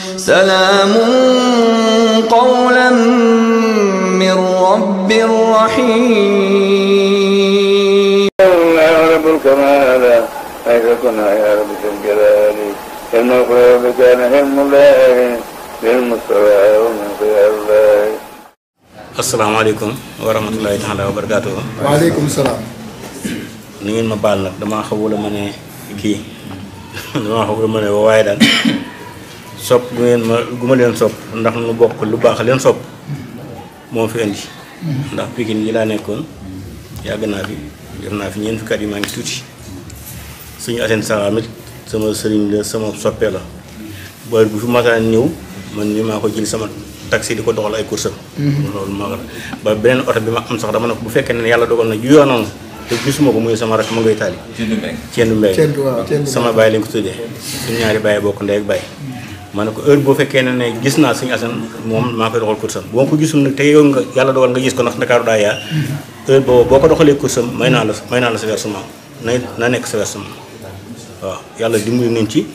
سلام قولا من رب رحيم يا رب الكمال حيث كنا يا رب ذي الجلال إن القلوب كان هم الله للمصطفى ومن خيار الله asalaamaaleykum wa rahmatulahi taala wa barakaatu waaleykum salaam. ni ngeen ma baal nag damaa xawul a mën a kii damaa xawul a mën a waaye daal sopp gu ngeen ma gu ma leen sopp ndax nu bokk lu baax leen sopp moo fi indi ndax Pikine yi laa nekkoon yàgg naa fi def naa fi ñeent fukki at yi maa ngi tuuti suñu Assane Salam it sama sëriñ la sama soppee la boor bu fi masaan ñëw man mi maa ko jël sama taxi di ko doxal ay course am loolu maa ko ba beneen oto bi ma am sax dama ne ko bu fekkee ne yàlla dogal na ju yoonoon te gisuma ko muy sama rakk ma ngay taali cendu mbay Cendu waaw, Cendu sama baay lañ ko tuddee suñu ñaari baay bokk ndey ak baay ma ne ko heure boo fekkee ne ne gis naa suñu Assane moom maa koy doxal course am boo ko gisul nag te yow nga yàlla dogal nga gis ko ndax Ndakaaru daa yaa heure boobu boo ko doxalee course am may naa la may naa la sa versement na na nekk sa versement waaw yàlla dimbali nañ ci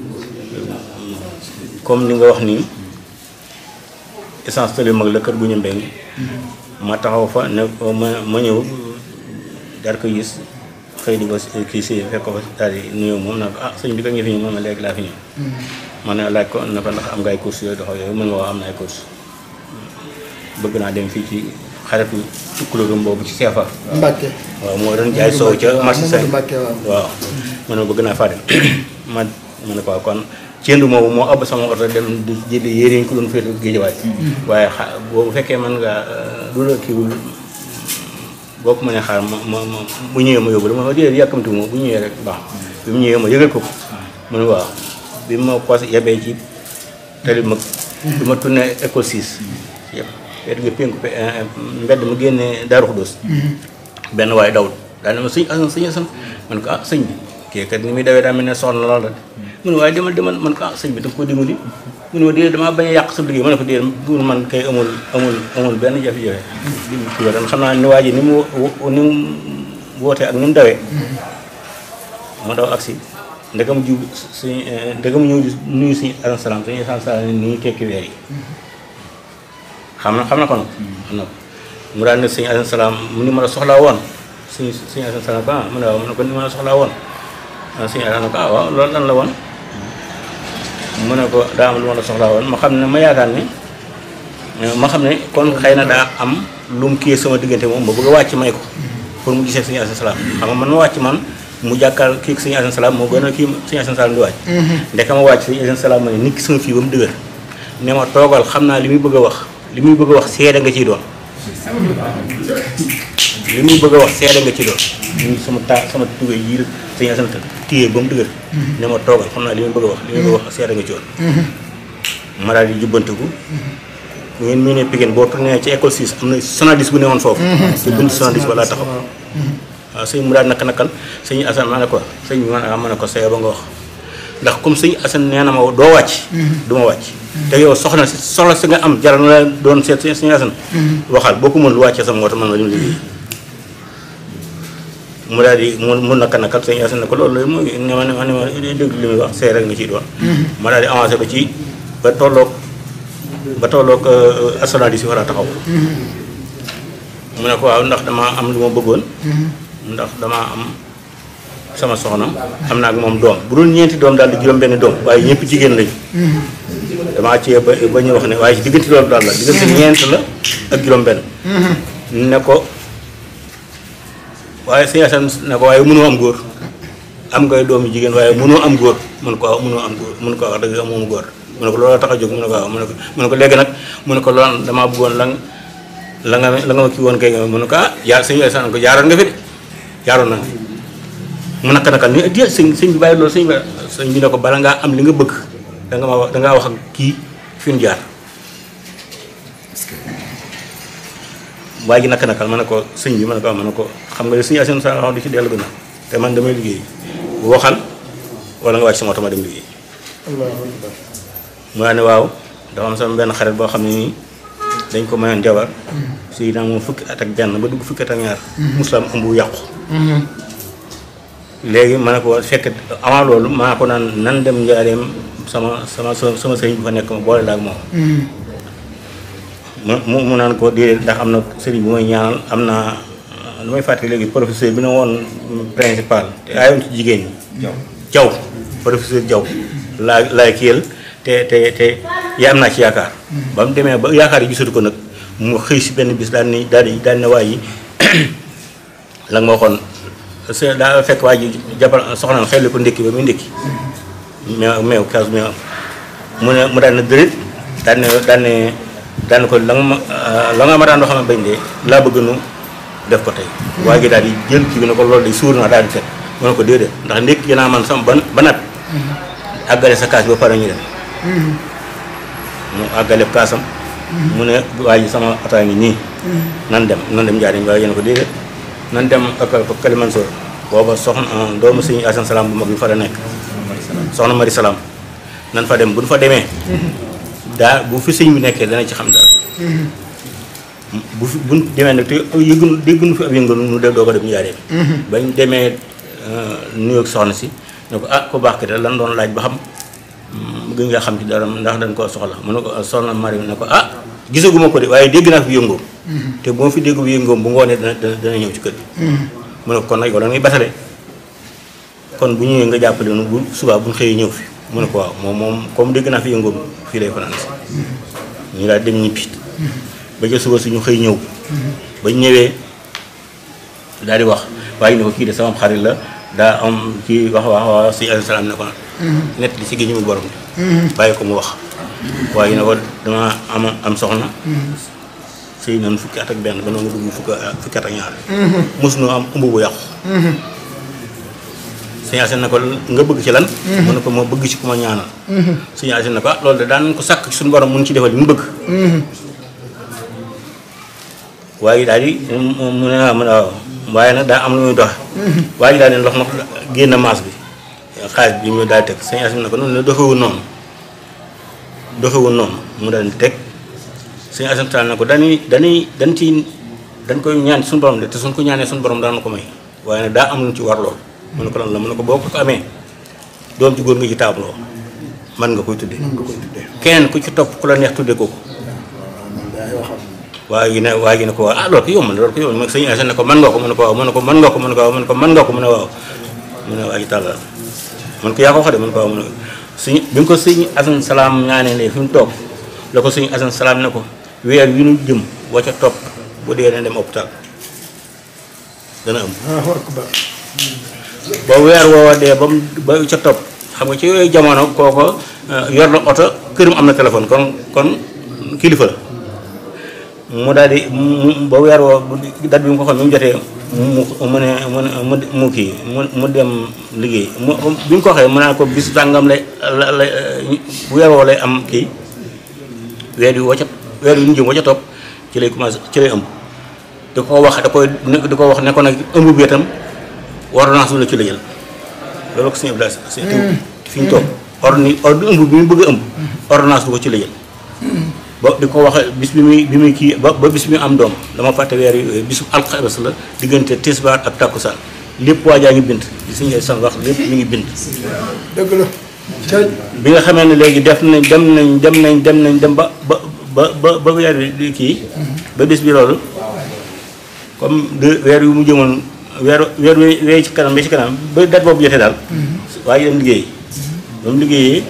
comme ni nga wax nii essence tali mag la kër gu ñu mbéy ma taxaw fa ne ma ma ñëw daal ko gis xëy di ko kii si fekk ko daal di nuyoo moom naa ko ah sëñ bi ka nga fi ñëw moom léegi laa fi ñëw ma ne laaj ko ne ko ndax am nga ay course yooyu doxaw yooyu mën nga wax am na ay course bëgg naa dem fii ci xaritu tukkulóorum boobu ci seefa Mbacke. waaw moo doon jaay soow ca marché Mamadou Sène Mbacke waaw. waaw ma ne bëgg naa faa dem ma ma ne ko waaw kon cendu moomu moo ëpp sama oto dem di jëli yére yi ñu ko doon féete géejawaay waaye xa boobu fekkee man nga du la kiiwul boo ko mënee xaar ma ma ma bu ñëwee ma yóbbu la ma wax déedéet yàkkamti ma bu ñëwee rek baax bi mu ñëwee ma yëgal ko ko mu ne waaw bi ma ko yebee ci tali mag bi ma tourné école 6 yëpp wet gi pénku pe mbedd mu génnee Daaru Xudóos benn waaye dawul daal ne ma sëñ asan sëñ asan man ko ah sëñ bi kii kat ni muy dawee daa mel ne soxna lool rek mu ne waaye demal demal man ko ah sëñ bi da nga ko dimbali mu ne ma déedéet damaa bañ a yàq sa liggéey ma ne ko déedéet pour man kay amul amul amul benn jafe-jafe kii ba xam naa ni waa ji ni mu wo- ni mu wootee ak ni mu dawee ma daw agsi ndegam jub suñ ndegam ñëw di nuyu suñu asan salaam suñu asan salaam ni ñu tekki weer yi xam na xam na ko nag xam na ko mu daal ne suñu asan salaam mu ni ma la soxlaa woon suñu suñu asan salaam ko ah mu ne waaw mu ne ko ni ma la soxlaa woon ah suñu asan ko ah waaw loolu lan la woon mu ne ko daa am lu ma la soxlaa woon ma xam ne ma yaakaar ne ma xam ne kon xëy na daa am lu mu kii sama diggante moom ma bëgg a wàcc may ko pour mu gisee suñu asan salaam xam nga man ma wàcc man mu jàkkaar kii suñu asan salaam moo gën a kii suñu asan salaam di wàcc ndeka ma wàcc suñu asan salaam ma ne nit ki sama fii ba mu dëgër ne ma toogal xam naa li muy bëgg a wax li muy bëgg a wax seede nga ciy doon li muy bëgg a wax seede nga ci doon ñu sama taa sama tugay yi suñu asan téye ba mu dëgër ne ma toogal xam naa li muy bëgg a wax li muy bëgg a wax seede nga ci doon ma daal di jubbantiku bu ngeen mu ne Pikine boo tourné ci école 6 am na sonadis bu ne woon foofu te bunt sonadis ba laa taxaw waaw sëñ mu daal naka nakal sëñ Assane ma ne ko sëñ bi man a ma ne ko sayo ba nga wax ndax comme sëñ Assane nee na ma doo wàcc du ma wàcc te yow soxna si soxla si nga am jaral na la doon seet sëñ Assane waxal boo ko mën lu wàccee sama moto man ma dem liggéey mu daal di mu mu naka nakal sëñ Assane ne ko loolu mooy ne ma ne ma ne ma dégg li muy wax see rek nga ciy doon ma daal di avancé ba ci ba tolloog ba tolloog asonadis yi war a taxaw mu ne ko waaw ndax dama am lu ma bëggoon ndax dama am sama soxna am naa ak moom doom bu dul ñeenti doom daal di juróom benn doom waaye ñëpp jigéen lañu damaa cee ba ba ñu wax ne waaye ci diggante loolu daal la diggante ñeent la ak juróom benn ne ko waaye sëñ Assane ne ko waaye mënoo am góor am ngay doomu jigéen waaye mënoo am góor mun ko waaw mënoo am góor mun ko wax dëgg amoom góor mu ne ko loolu tax a jóg mu ne ko waaw mu ne ko mu ne ko léegi nag mu ne ko loolu damaa bëggoon la nga la nga la nga ma kii woon kay nga mu ne ko ah yaa sëñ Assane ko jaaroon nga fi de jaaroon na fi mu naka naka ni di sëñ sëñ bi bàyyi loolu sëñ bi sëñ bi ne ko bala ngaa am li nga bëgg da nga ma wax da ngaa wax ak kii fi ñu jaar waaye ji naka nakal ma ne ko sëñ bi ma ne ko ma ne ko xam nga ne sëñ Assane sa wax du ci dellu gannaaw te man damay liggéey waxal wala nga wàcc sama oto ma dem liggéey allahu akbar mu daal ne waaw dafa am sama benn xarit boo xam ne nii dañ ko mayoon jabar si naa moom fukki at ak benn ba dugg fukki at ak ñaar musulaam ëmb bu yàqu léegi ma ne ko fekk avant loolu maa ko naan nan dem njaareem sama sama sama sëriñ bu fa nekk ma boole la ak moom mu mu mu naan ko déedéet ndax am na sëriñ bu may ñaanal am na lu may fàttali léegi professeur bi na woon principal te aayoon ci jigéen ñi jaw professeur jaw laa laay kiyal te te te yaa am naa ci yaakaar ba mu demee ba yaakaar yi gisatu ko nag mu xëy si benn bis daal ni daal di daal ne waay yi la nga ma waxoon se daa fekk waa ji jàppal soxnaam xel ko ndékki ba muy ndékki meew meew kaas meew mu ne mu daan ne dërët daan ne daan ne daan ko la nga ma la nga ma daan doo xam ne bañ de laa bëgg nu def ko tey waa ji daal di jël kii bi ne ko loolu day suur naa daal di teg mu ne ko déedéet ndax ndékki naa man sama ban ba nat àggale sa kaas bi ba pare ñu dem mu àggale kaasam mu ne waa ji sama ataa ngi nii nan dem nan dem njaariñ waaye yéen ko déedéet nan dem ak Kalimansoor booba soxna doomu sëñ Asan Salaam bu mag bi fa la nekk soxna Mari Salaam nan fa dem bu ñu fa demee daa bu fi sëñ bi nekkee dana ci xam dara bu fi bu ñu demee nag te yëgunu déggunu fi ab yëngal nu def doo ko dem njaareen bañ demee nuyoog soxna si ne ko ah ku baax ki de lan doon laaj ba xam gën nga xam ci dara ndax dañ koo soxla mu ne ko soxna Mari ne ko ah gisaguma ko de waaye dégg naa fi yëngoom te bu ma fi dégg bu yëngoom bu ngoonee dana dana ñëw ci kër gi mu ne ko kon nag yow da ngay batale kon bu ñëwee nga jàppale nu bu subaa bu ñu xëyee ñëw fi mu ne ko waaw moom moom comme dégg naa fi yëngoom fii lay fanaan si ñu daal dem ñibbi ba ca suba suñu xëy ñëw ba ñëwee daal di wax waaye ne ko kii de sama xarit la daa am kii wax wax wax si alayhi salaam ne ko nett li si géej mu borom bàyyi ko mu wax waaye ne ko dama am am soxna sëy nañu fukki at ak benn ba noonu dugg fukki fukki at ak ñaar mosuñu am ëmb bu yàqu sëñ Asen ne ko nga bëgg ci lan mu ne ko moo bëgg ci ku ma ñaanal sëñ Asen ne ko ah loolu de daan ko sàkk suñu borom mun ci defal li mu bëgg waaye daal di mu ne ah mu ne waaw waaye nag daa am lu muy doxe waaye daal di ndox nag génn maas bi xaalis bi mu daal di teg sëñ Asen ne ko noonu la doxewul noonu doxewul noonu mu daal di teg sëñ Asen taal na ko dañuy dañuy dañ ci dañ koy ñaan suñu borom de te suñ ko ñaanee suñu borom daan na ko may waaye nag daa am lu ci war lool mu ne ko lan la mu ne ko boo ko amee doom ci góor nga ci taabloo man nga koy tuddee keneen ku ci topp ku la neex tuddee kooku waaye gi ne waaye gi ne ko waaw ah loolu ko yomb na loolu ko yomb na sëñ Asen ne ko man nga ko mu ne ko waaw mu ne ko man nga ko mu ne ko waaw mu ne ko man nga ko mu ne waaw mu ne waa ji tàllal man ko yaa ko wax de mu ne ko waaw mu ne sëñ bi nga ko sëñ Asen Salaam ñaanee ne fi mu toog la ko sëñ Asen Salaam ne ko weer wi nu jëm wa ca topp bu dee ne dem hôpital dana am ba weer woowa dee ba mu ba ca topp xam nga ci yooyu jamono kooko yor na oto këram am na téléphone kon kon kilifa la mu daal di mu ba weer woo dat bi mu ko xam bi mu jotee mu mu ne mu mu kii mu mu dem liggéey mu bi mu ko waxee mu naan ko bis sàngam lay la la weer woo lay am kii weer wi woo ca weer wi ñu jëm woo ca topp ci lay commencé ci lay ëmb da ko wax da koy da ko wax ne ko nag ëmb bi itam ordonnance la ci la jël loolu ko suñu Abdoulaye si fi ñu toog ordonnance ordre ëmb bi mu bëgg a ëmb ordonnance du ko ci la jël ba di ko wax bis bi muy bi muy kii ba ba bis bi mu am doom dama fàtte weer yi bisu alxames la diggante tisbaar ak takkusaan lépp waajaa ngi bind li suñu ay san wax lépp mi ngi bind dëgg la cay bi nga xamee ne léegi def nañ dem nañ dem nañ dem nañ dem ba ba ba ba ba weer bi kii ba bis bi loolu comme de weer yu mu jëmoon weer weer wi wee ci kanam ba ci kanam ba date boobu jotee daal waaye dem liggéey ba mu liggéeyee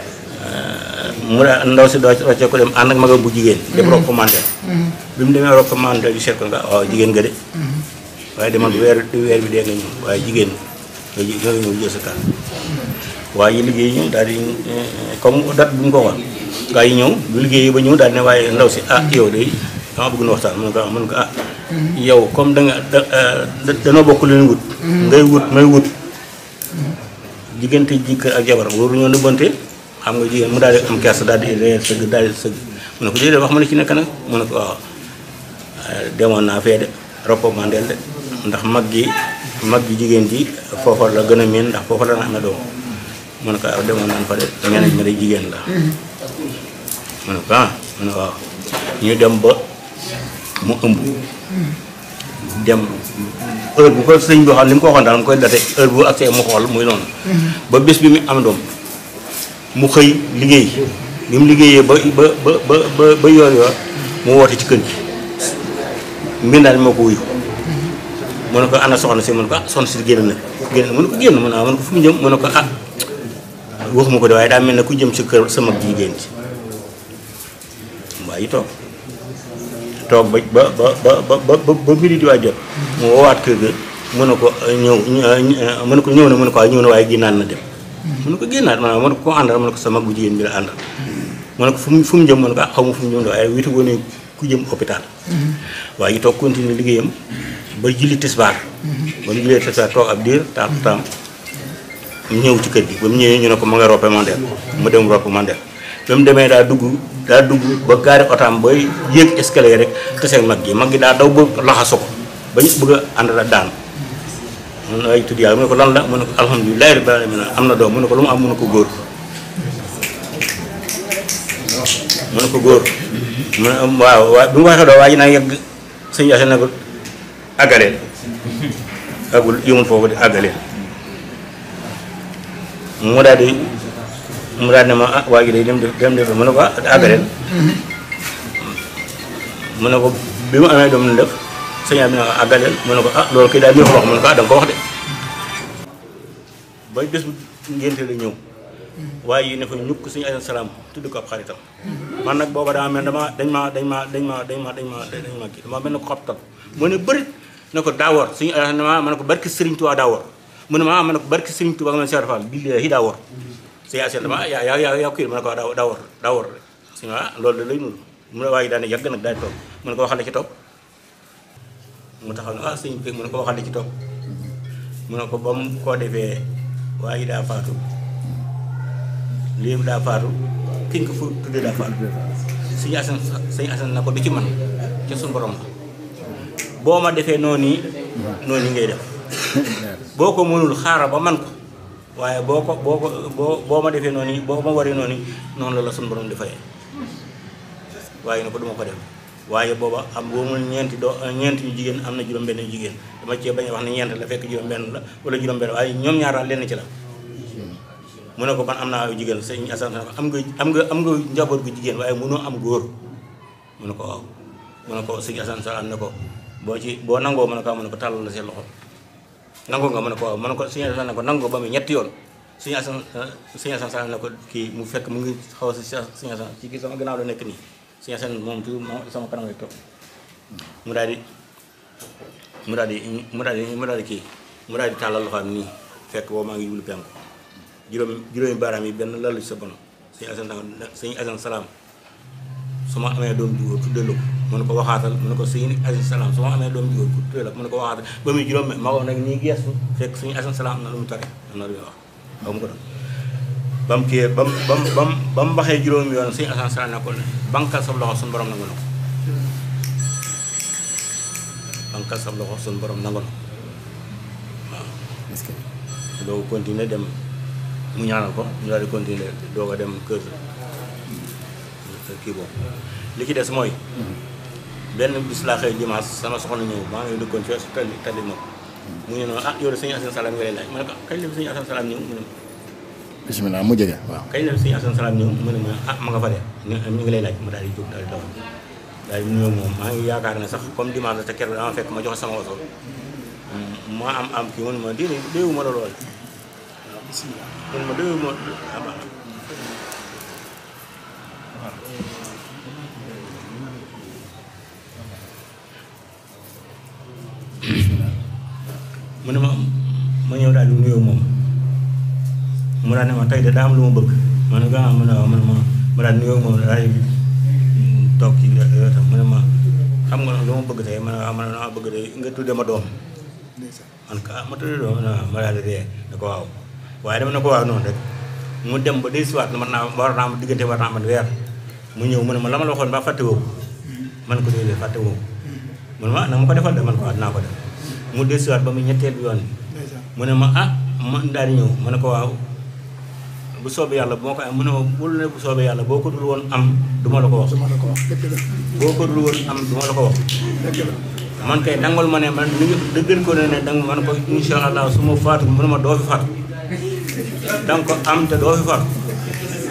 mu daa ndaw si doo wàccee ko dem ànd ak magam bu jigéen dem recommandé bi mu demee recommandé di seet ko nga waaw jigéen nga de waaye demal bu weer weer bi dee nga ñëw waaye jigéen nga ji- nga ñëw jël sa kàr waaye yi liggéey ñëw daal di comme date bu mu ko wax gaa yi ñëw bu liggéey ba ñëw daal ne waaye ndaw si ah yow de dama bëgg na waxtaan mun ko mun ko ah yow comme da nga da da- danoo bokk lu ñu wut ngay wut may wut diggante jëkkër ak jabar waru ñoo nëbbante xam nga jigéen mu daal di am kersa daal di reer sëgg daal di sëgg mu ne ko déedéet wax ma ne ci nekk nag mu ne ko waaw demoon naa fee de recommandé de ndax mag gi mag gi jigéen ji foofa la gën a miin ndax foofa la na amee doom mu ne ko waaw demoon naan fa de ñeneen ñi de jigéen la mu ne ko ah mu ne waaw ñu dem ba mu ëmb dem heure bu ko sëñ bi waxoon li mu ko waxoon daal mu koy date heure bu accès mu xool muy noonu ba bés bi mu am doom mu xëy liggéey bi mu liggéeyee ba ba ba ba ba ba yoor yoor mu woote ci kër gi mbindaan moo ko wuyu mu ne ko ana soxna si mu ne ko ah soxna si génn na génn mu ne ko génn mu ne ah mu ne ko fu mu jëm mu ne ko ah waxuma ko de waaye daa mel ne ku jëm si kër sa mag jigéen ci waaye yi toog toog ba ba ba ba ba ba ba mbiri di waay jot mu woowaat kër ga mu ne ko ñëw mu ne ko ñëw na mu ne ko waaye ñëw na waaye génnaat na dem mu ne ko génnaat maanaam mu ne ko ko àndal mu ne ko sa mag bu jigéen bi la àndal mu ne ko fu mu fu mu jëm mu ne ko ah xaw ma fu mu jëm de waaye witu woon ku jëm hôpital waaye yi toog continuer liggéeyam ba julli tisbaar ba mu jullee tisbaar toog ab diir taam taam ñëw ci kër gi ba mu ñëwee ñu ne ko ma nga roppe mandel mu dem roppe mandel ba mu demee daa dugg daa dugg ba gaari otaam ba yéeg escalier rek teseeg mag gi mag gi daa daw ba laxasu ko ba ñu bëgg a ànd la daan mun na ay tudd yàlla mu ne ko lan la mu ne ko alhamdulilah rabbil alamin am na doom mu ne ko lu mu am mu ne ko góor mu ne ko góor mu ne waaw waaw bi mu waxee doo waa ji naa yegg sëñ Yacine ne ko àggaleel àggul yëmul foofu di àggaleel mu daal di mu daal ne ma ah waa ji day dem def dem def mu ne ko ah àggaleel mu ne ko bi mu amee doom na def sëñ bi ne ko àggaleel mu ne ko ah loolu kay daal neexul wax mu ne ko ah da nga ko wax de ba bés bu ngénte la ñëw waaye yi ne fa ñukk suñu alayhi salaam tudd ko ab xaritam man nag booba dama mel dama dañ ma dañ ma dañ ma dañ ma dañ ma dañ ma kii dama mel ne ko xabtal mu ne bërit ne ko daawor suñu alayhi ma ma ne ko barki Serigne Touba daawor mu ne ma ma ne ko barki Serigne Touba nga mel Cheikh Fall billaahi daawor suñu alayhi dama yaa yaa yaa yaa kii ma ne ko daaw daawor daawor suñu ah loolu da lay nul mu ne waaye daane yàgg nag daal di toog mu ne ko waxal la ci topp mu taxaw ne ah sëñ bi mu ne ko waxal la ci topp mu ne ko ba mu koo defee waaye daa faatu lii daa faatu ki nga ko fu tuddee daa faatu suñu asan suñu asan na ko du ci man ci suñu borom la boo ma defee noonu yi noonu yi ngay def boo ko mënul xaaral ba man ko waaye boo ko boo ko boo boo ma defee noonu yi boo ma waree noonu yi noonu la la suñu borom di fayee waaye na ko duma ko def waaye booba am boo mul ñeenti doo ñeenti ñu jigéen am na juróom-benn jigéen dama cee bañ a wax ne ñeent la fekk juróom-benn la wala juróom-benn waaye ñoom ñaar daal lenn ci la mu ne ko man am naa ay jigéen sëñ Assane ne ko am nga am nga am nga njaboot gu jigéen waaye mënoo am góor mu ne ko waaw mu ne ko sëñ Assane Salaan ne ko boo ci boo nangoo mu ne ko waaw mu ne ko tàllal la seen loxo nangoo nga mu ne ko waaw mu ne ko sëñ Assane ne ko nangoo ba mu ñetti yoon sëñ Assane sëñ Assane Salaan ne ko kii mu fekk mu ngi xaw a si sëñ Assane ci kii sama gannaaw la nekk nii sëñ Assane moom toujours moom sama kanam lay toog mu daal di mu daal di mu daal di mu daal di kii mu daal di tàllal loxoom nii fekk boobu maa ngi jublu penku juróom juróomi baaraam yi benn lalu ci sa bono sëñ Assane danga sëñ Assane salaam su ma amee doom jugóor tuddee la ko mu ne ko waxaatal mu ne ko sëñ Assane salaam su ma amee doom jugóor tuddee la ko mu ne ko waxaatal ba muy juróom ma ko nag nii geestu fekk sëñ Assane salaam am na lu mu tare am na lu muy wax xaw mu ko doon ba mu kii ba mu ba mu ba mu ba mu waxee juróomi yoon sëñ Assane salaam ne ko bankal sa loxo suñu borom nangu na ko bankal sa loxo suñu borom nangu na ko waaw doo continuer dem mu ñaanal ko ñu daal di continuer doog a dem kër kii boobu li ci des mooy benn bis laa xëy dimanche sama soxna ñëw maa ngi dëkkoon ci tali tali ma mu ñu noonu ah yow de sëñ Assane Salam nga lay laaj ma ne ko kañ la fi sëñ Assane Salam ñëw mu ne ma bisimilah mu jege waaw. kañ la fi sëñ Assane Salam ñëw mu ne ma ah ma nga fa de ñu ngi lay laaj ma daal di jóg daal di daw daal di nuyoo moom maa ngi yaakaar ne sax comme dimanche la te keroog dama fekk ma joxe sama oto ma am am kii mu ne ma déedéet déewu ma la lool kon ma déwén ma ah mu ne ma ma ñëw daal di nuyoo moom mu daal ne ma tey de daa am lu ma bëgg ma ne ko ah ma ne waaw ma ne ma ma daal nuyoo moom daal di toog ci wetam mu ne ma xam nga lu ma bëgg tey ma ne waaw ma ne ma bëgg de nga tudde ma doom man ka ma tudde doom ma daal di ree ne ko waaw waaye dama ne ko waaw noonu rek mu dem ba dellusiwaat man naa war naa ma diggante war naa man weer mu ñëw mu ne ma la ma la waxoon ba fàtte woo man ko déedéet fàtte woo mu ne ma na ma ko defal de man ko waaw dinaa ko def mu dellusiwaat ba mu ñetteel yoon mu ne ma ah ma daal di ñëw mu ne ko waaw bu soobee yàlla bu ma ko am mu ne ma bul ne bu soobee yàlla boo ko dul woon am du ma la ko wax dama la ko wax dëgg la boo ko dul woon am du ma la ko wax dëgg la man kay dangal ma ne man li nga dëggal ko ne ne danga man ko insha allah su ma faatu mu ne ma doo fi faatu danga ko am te doo fi faatu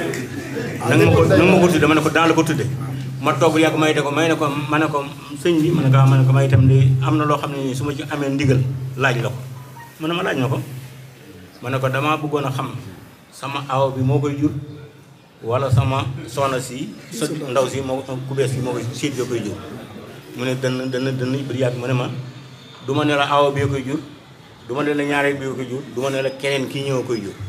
nanga ma ko nanga ma ko tudde ma ne ko daan la ko tudde ma toog yàgg may de ko may ne ko ma ne ko sëñ bi ma ne ko ah ma ne ko may itam de am na loo xam ne nii su ma ci amee ndigal laaj la ko mu ne ma laaj na ko ma ne ko damaa bëggoon a xam sama aw bi moo koy jur wala sama soxna si sa ndaw si moo ku bees si moo koy siit bi koy jur mu ne dënn dënn dënn bir yàgg mu ne ma du ma ne la awa bi koy jur du ma ne la ñaareel bi koy jur du ma ne la keneen kii ñëw koy jur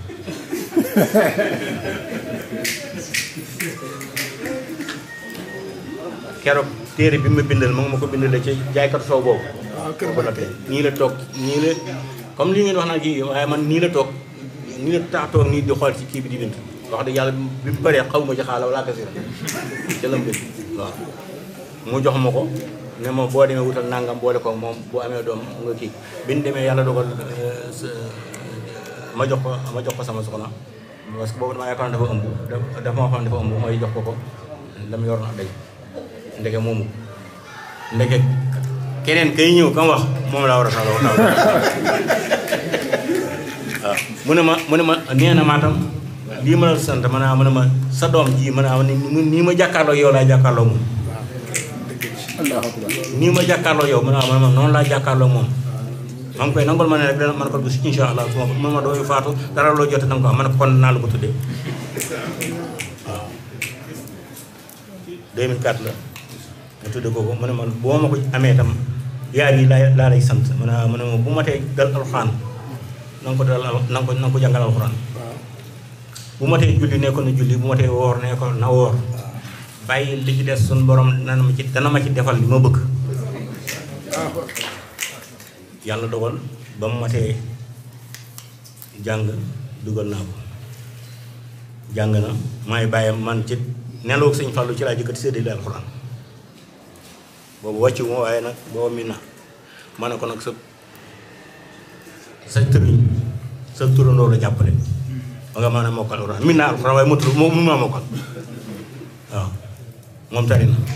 keroog téere bi ma bindal ma nga ma ko bindalee ci jaaykatu soow boobu waaw kër ko noppee nii la toog nii la comme li ngeen wax naa kii waaye man nii la toog nii la tax toog nii di xool ci kii bi di bind wax dëgg yàlla bi mu bëree xaw ma ci xaala wala kasira ca la mu bind waaw mu jox ma ko ne ma boo demee wutal nangam boole ko moom boo amee doom nga kii bi ñu demee yàlla dogal euh, sa- ma jox ko ma jox ko sama soxna parce que boobu damaa yaakaar dafa ëmb da- dafa ma xam dafa ëmb mooy jox ko ko dama yor na day ndeke moomu ndeke keneen kay ñëw kam wax moom laa war a taal taal waaw mu ne ma mu ne ma nee na maatam lii ma la sant ma ne mu ne ma sa doom ji ma ne ah nii nii ma jàkkaarloo yow laa jàkkaarloo moom allahu akbar nii ma jàkkaarloo yow ma ne ah ma ne ma noonu laa jàkkaarloo moom maa ngi koy nangol ma ne rek dana man ko bis insha allah su ma man ma dooyu faatu dara loo jote danga ko am ma ne ko kon naa la ko tuddee waaw 2004 la ma tudde ko ko mu ne man boo ma ko amee itam yaar yi laa laa lay sant mu ne ah mu ne ma bu ma tee dal alxuraan na nga ko dal al- na nga ko na nga ko jàngal alxuraan bu ma tee julli ne ko na julli bu ma tee woor ne ko na woor bàyyi li ci des suñu borom dana ma ci dana ma ci defal li ma bëgg yàlla dogal ba mu matee jàng dugal naa ko jàng na may bàyyam man ci nelaw sëñ Fallou ci laa jëkkati séddale alxuraan boobu wàccu ma waaye nag booba mi na ma ne ko nag sa sa tëriñ sa turandoo la jàppale ba nga mën a mokkal alxuraan min naa alxuraan waaye motul moo mun maa mokkal waaw moom tari na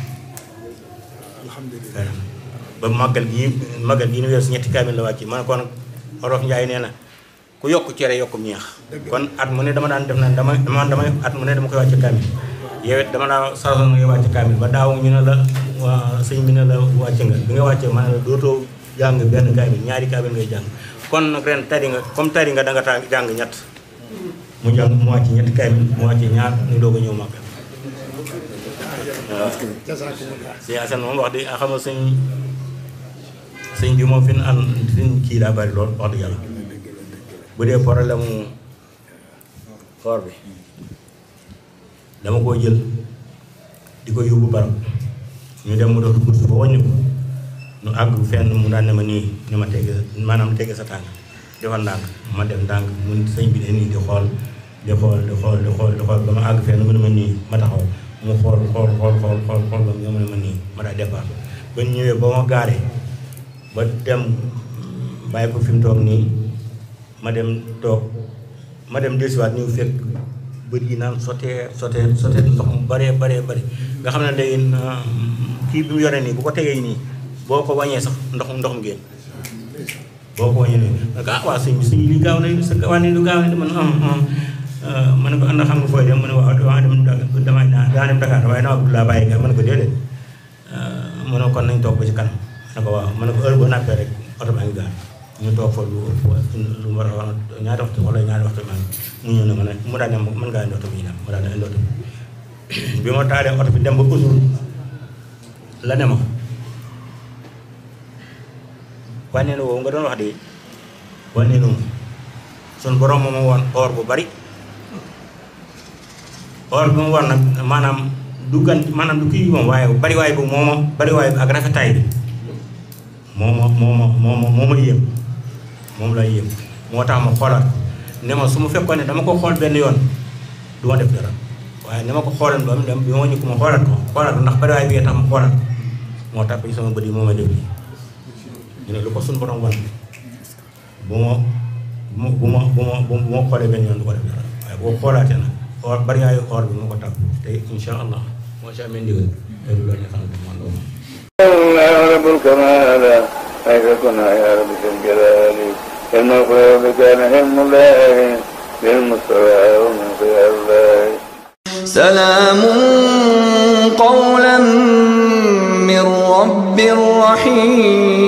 tari na ba màggal gii màggal gii ni weer si ñetti kaamil la wàcc ma ne ko nag Olof Njaay nee na ku yokk cere yokkum ñeex kon at mu ne dama daan def na dama dama damay at mu ne dama koy wàcce kaamil yow it dama daa sarasoon ngay wàcce kaamil ba daaw ñu ne la waa sëñ bi ne la wàcce nga bi nga wàcce ma ne la dootoo jàng benn kaamil ñaari kaamil ngay jàng kon nag ren tari nga comme tari nga da nga taa jàng ñett mu jàng mu wàcce ñetti kaamil mu wàcce ñaar ñu doog a ñëw màggal waaw si Assane moom wax di xam nga sëñ sëñ bi moom fi ñu ànd fi ñu kii daa bari lool wax dëgg yàlla bu dee problème mu koor bi dama koo jël di ko yóbbu barab ñu dem mu dox course ba wàññi ko ñu àgg fenn mu daan ne ma nii ni ma tege maanaam tege sa tànk defal ndànk ma dem ndànk mu sëñ bi ne nii di xool di xool di xool di xool di xool ba ma àgg fenn mu ne ma nii ma taxaw mu xool xool xool xool xool xool ba mu ne ma nii ma daa départ ba ñu ñëwee ba ma gaaree ba dem bàyyi ko fi mu toog nii ma dem toog ma dem desiwaat ñëw fekk bët yi naan sotee sotee sotee ndox mu baree baree bari nga xam ne léegi kii bi mu yore nii bu ko tegee nii boo ko wàññee sax ndox ndox mu génn boo ko wàññee nii ma ne ko ah waa sëñ bi sëñ li gaaw na sa wàññi lu gaaw na man am ma ne ko ànd xam nga fooy dem ma ne waaw dama dem dama daa dem Dakar waaye dama bëgg laa bàyyi nga ma ne ko déedéet ma ne kon nañ toog ba ci kanam ma ne ko waaw ma ne ko heure boo nappee rek oto baa ngi gaar ñu toog fa lu lu mu war a wax ñaari waxtu wala ñaari waxtu maa ngi mu ñëw ne ma ne mu daal ne mën ngaa indi oto bi ñu dem mu daal ne indi oto bi bi ma taalee oto bi dem ba usul la ne ma wànneenu woowu nga doon wax de wànneenu sun borom moom woon or bu bari or bi mu war nag maanaam du gan maanaam du kii moom waaye bari waay bu mooma bari waay bi ak rafetaay bi moo ma moo ma moo ma moo ma yéem moom la yéem moo tax ma xoolaat ne ma su ma fekkoon ne dama ko xool benn yoon du ma def dara waaye ni ma ko xoolan ba mu dem bi ma ñu ko ma xoolaat ko xoolaat ko ndax bari waay bi tax ma xoolaat ko moo tax ci sama bët yi moo ma def lii ñu ne lu ko suñu borom wan bu ma bu ma bu ma bu ma xoolee benn yoon du ko def dara waaye boo xoolaatee nag or bari waayu or bi moo ko tàpp te incha allah moo si amee ndigal te du loolu ne xam ne man loolu الله رب الكمال حيث كنا يا رب ذي الجلال علم الغيب كان علم الله بالمستوى ومن خيار الله سلام قولا من رب رحيم